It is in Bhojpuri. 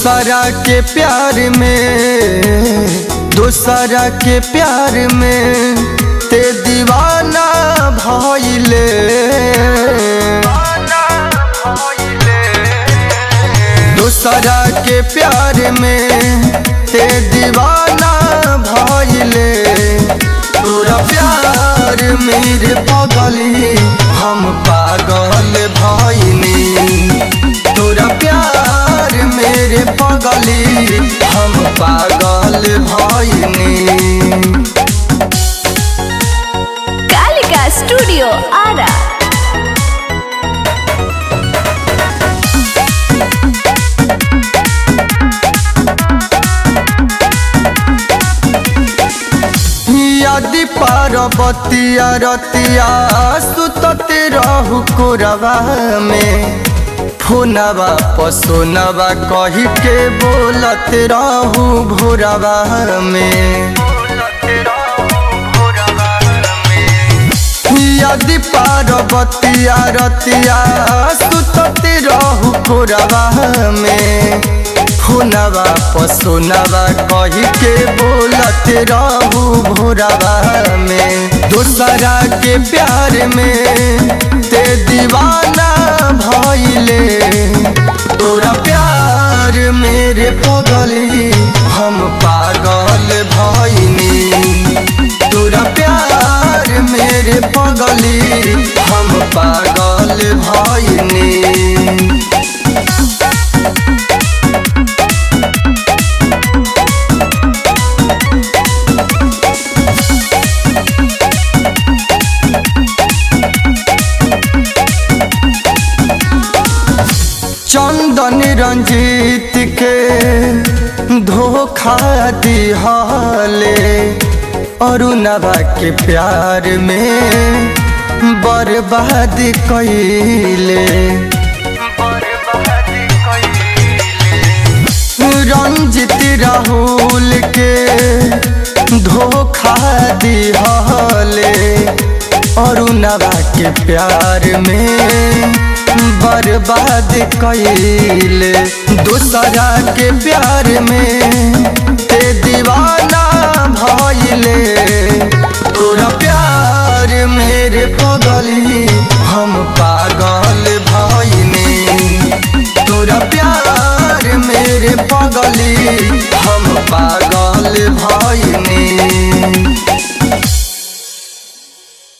दूसरा के प्यार में दूसरा के प्यार में ते दीवाना भइले दूसरा के प्यार में ते दीवाना भइले तोरा प्यार मेरे पगली हम पागल भइनी तोरा प्यार मेरे पगली हम पागल भइनी कालिका स्टूडियो आरा यदि पार्वतिया रतिया सुतते रहु कोरवा में फोनवा पसोनवा कही के बोलत रहु भोरवा में यदि पार्वतिया रतिया सुतते रहु कोरवा में फोनवा पसोनवा कही के बोलत रहू भोरवा में दूसरा के प्यार में ते दीवाना भइले तोरा प्यार मेरे पगली हम पागल भइनी तोरा प्यार मेरे पगली हम पागल भइनी चंदन रंजीत के धोखा दिहले अरुणवा के प्यार में बर्बाद कैले रंजित राहुल के धोखा दिहले अरुणवा के प्यार में बर्बाद कैले दूसरा के प्यार में ते दीवाना भइले तोरा प्यार मेरे पगली हम पागल भइनी तोरा प्यार मेरे पगली हम पागल भइनी